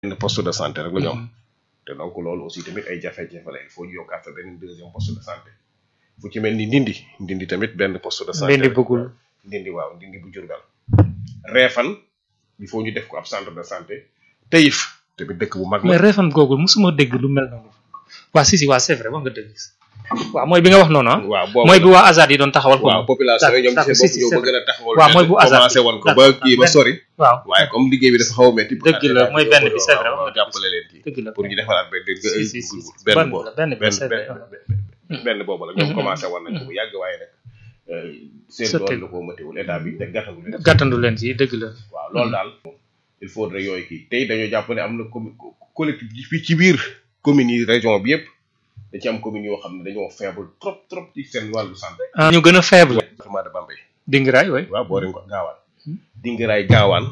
benn poste de santé rek la ñu am te donc loolu aussi tamit ay jafe-jafe la il faut ñu yokkaat fa benn deuxième poste de santé fu ci mel ni ndindi ndindi tamit benn poste de santé Ndindi bëggul. ndindi waaw ndindi bu Jurbel reefan il faut ñu def ko ab centre de santé tayif tamit dëkk bu mag mais la Refane googu musuma dégg lu mel noonu waa si si waa c'est vrai wax nga dëgg waaw mooy bi nga wax noonu ah waaw boobu mooy bi waa Azad yi doon taxawal ko waaw population yi ñoom d'accord, ci si, seen si, bopp ñoo c'est bëgg a taxawal waaw, mooy bu hasard commencé woon ko ba d'accord, kii ba benn- sori waaw waaye comme liggéey bi dafa xaw a métti Dëgg la, mooy benn bi, c'est vrai, waaw, wax nga jàppale leen ci dëgg la pour ñu defaraat benn Si, si, si, si. benn Benn boobu la, benn bi, benn c'est vrai, benn waaw. benn- benn boobu la ñoom Mhm. commencé woon nañ ko bu yàgg waaye nag euh, seen Sotti. doole la koo mëtiwul état bi te gàttandu leen gàttandu leen ci dëgg la waaw loolu daal il faudrait yooyu kii tey dañoo jàpp ne am na commu collectif yi fii ci biir communes yi région bi yëpp da ci am communes yoo xam ne dañoo faible trop trop ci seen wàllu santé ah ñu gën a faible département de Bambey dingiraay way waaw boo leen ko gaawaan dingiraay gaawaan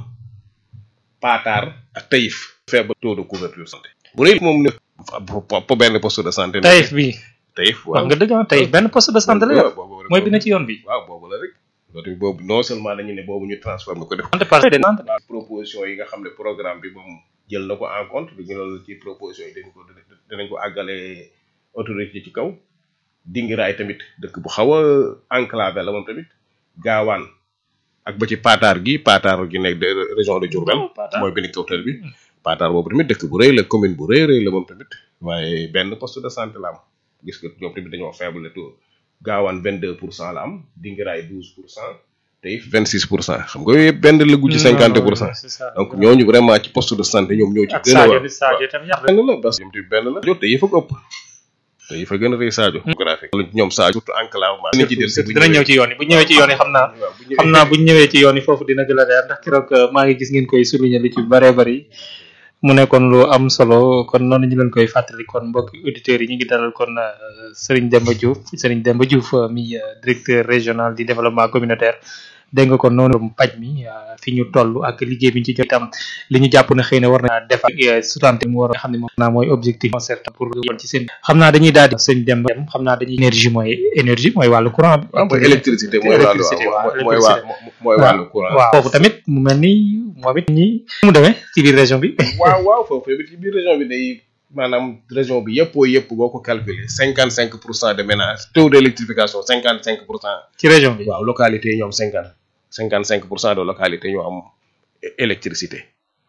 paataar ak tayif faible taux de couverture santé bu rëy moom ne po benn poste de santé tayif bi tayif wax nga dëgg ah tayif benn poste de santé la yor boobu mooy bi na ci yoon bi waaw boobu la rek loolu tamit boobu non seulement dañu ne boobu ñu transformé ko def santé par de santé waaw proposition yi nga xam ne programme bi moom jël na ko en compte dañu loolu ci proposition yi dañ ko dinañ ko àggale autorité ci kaw dingiraay tamit dëkk bu xaw a enclavé la moom tamit gaawaan ak ba ci paataar gi paataar gi nekk de région de Diourbel Oh, Paataar. mooy benn kawtal bi paataar boobu tamit dëkk bu rëy la commune bu rëy rëy la moom tamit waaye benn poste de santé la am gis nga ñoom tamit dañoo faible le taux gaawaan 22 pour cent la am dingiraay 12 pour cent tey 26 pour cent xam nga yooyu yëpp benn la gu ci 50 pour cent donc ñooñu vraiment ci poste de santé ñoom ñoo ci ak gën a Sadio war bi Sadio tam yar benn la parce que ñoom tamit benn la jot te yëfa ko ëpp te yëfa gën a rëy Sadio graphique loolu ñoom Sadio surtout enclavement dinañ ci del si bu dina ñëw ci yoon yi bu ñëwee ci yoon yi xam naa waaw bu ñëwee xam naa bu ñu ñëwee ci yoon yi foofu dina gën a leer ndax keroog euh, maa ngi gis ngeen koy souligner lu ci bëree bëri mu nekkoon lu am solo kon noonu ñu leen koy fàttali kon mbokki auditeurs yi ñu ngi dalal kon euh, Serigne Demba Diouf Serigne Demba Diouf euh, mi euh, directeur régional du développement communautaire dégg nga kon noonu paj mi euh, fi ñu toll ak liggéey bi ñu ci jot itam li ñu jàpp ne xëy na war na def ak sutante mu war a xam ne moom naa mooy objectif concerté pour yoon ci seen xam naa dañuy daal di sëñ Demba dem xam naa dañuy énergie mooy énergie mooy wàllu courant bi waaw mooy électricité mooy wàllu électricité, waaw, waaw mooy waa mooy wàllu courant waaw foofu tamit mu mel ni moom it ñi mu demee ci biir région bi waaw waaw foofu tamit ci biir région bi day maanaam région bi yëppoo yëpp boo ko calculer cinquante cinq pour cent de ménage taux d' électrification cinquante cinq pour cent ci région bi waaw localité yi ñoom cinquante cinquante cinq pour cent de localité ñoo am é- électricité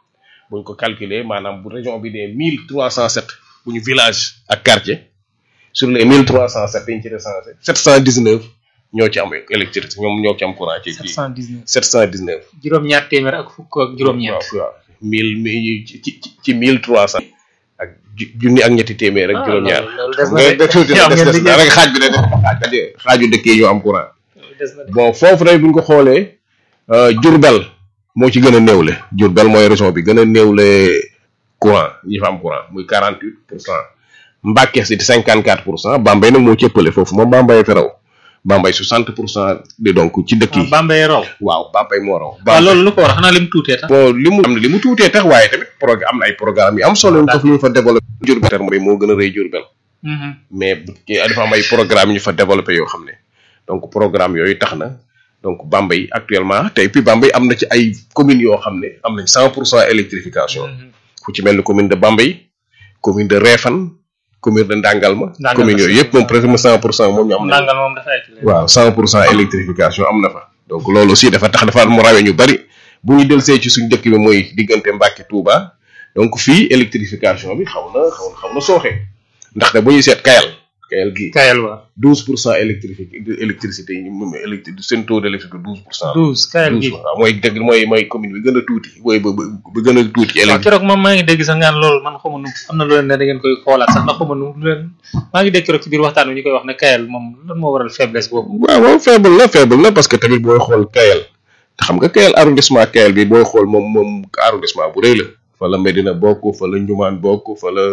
buñ ko calculer maanaam bu région bi dee mille trois cent sept bu ñu village ak quartier sur les mille trois cent sept yi ñu ci recensé sept cent dix neuf ñoo ci am électricité ñoom ñoo ci am courant ci ci 719 sept cent dix neuf juróom-ñaar téeméer ak fukk ak juróom-ñeent waaw waaw mille mi ci ci ci mille trois cent ak ju- junni ak ñetti téeméer ak Ah, juróom-ñaar loolu des xam na nga de. da tuuti Am des ngeen des liggéey. rek xaaj bi da def xaaj xaaju dëkk yi ñoo am courant des na de. bon foofu rek bu ñu ko xoolee euh, Diourbel moo ci gën a néewle Diourbel mooy région bi gën a néewle courant ñi fa am courant muy 48 pour cent Mbacké si 54 pour cent Bambey nag moo ci ëppale foofu moom Bambey fi raw Bambey 60 pour cent di donc ci dëkk ah yi Bambey raw waaw Bambey moo raw waaw loolu lu ko war xanaa lim tuutee tax bon li mu am na li mu tuutee tax waaye tamit programme am na ay programme yu am solo yu ñu fa yu ñu fa développé Diourbel terme moo gën a rëy Diourbel Mhm. mais bu kii dafa am ay programme yu ñu fa développé yoo xam ne donc programme yooyu tax na donc Bambey actuellement tey puis Bambey am na ci ay communes yoo xam ne am nañ cent pour cent électrification Mhm. fu ci mel ni commune de Bambey commune de Réfane commune de Ndangalma Ndangalma commune yooyu yëpp moom presque cent pour cent moom ñu am nañ nangal moom dafa ekle waaw cent pour cent électrification am na fa donc loolu aussi dafa tax dafa mu rawee ñu bari bu ñu del see ci suñ dëkk bi mooy diggante Mbàkke Touba donc fii électrification bi xaw na xaw na xaw na sooxe ndax de bu ñuy seet Kayal Kayal gii kayal wa douze pour cent électrifique électricité yi moom électri seen taux d' électricité douze pour cent douze kayal gi waaw mooy dëgg mooy mooy commune bi gën a tuuti mooy ba ba ba gën a tuuti ci waaw électricité keroog moom maa ngi dégg sax ngaan loolu man xamu nu am na lu leen ne da ngeen koy xoolaat sax ndax xamu nu lu leen maa ngi dégg keroog ci biir waxtaan wi ñu koy wax ne kayal moom lan moo waral faiblesse boobu waaw waaw faible na faible na parce que tamit booy xool Kayal te xam nga Kayal arrondissement Kayal bi booy xool moom moom arrondissement bu rëy la fa la Medina bokk fa la Njumaan bokk fa la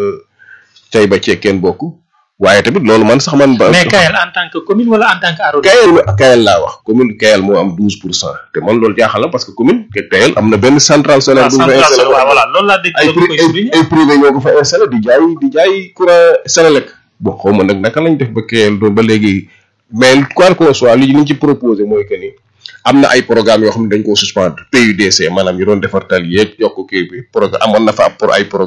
Taïba Cekkeen bokk waaye tamit loolu man sax man ba mais kayal en tant que commune wala en tant que arrondissement Kayal Kayal laa wax commune Kayal moo am douze pour cent te man loolu jaaxal na parce que commune ke Kayal am na benn centrale solaire bu ñu fa central installé waaw voilà loolu laa dégg ay loolu koy pri- souligner ay privé ñoo ko fa installé di jaay di jaay courant Senelec bon xaw ma nag naka lañ def ba Kayal doon ba léegi mais quoi qu'on soit li ñu ci proposé mooy que ni am na ay programme yoo xam ne dañ koo suspendre PUDC maanaam ñu doon defar tali yeeg yokk kii bi programme amoon na fa ab pour ay programme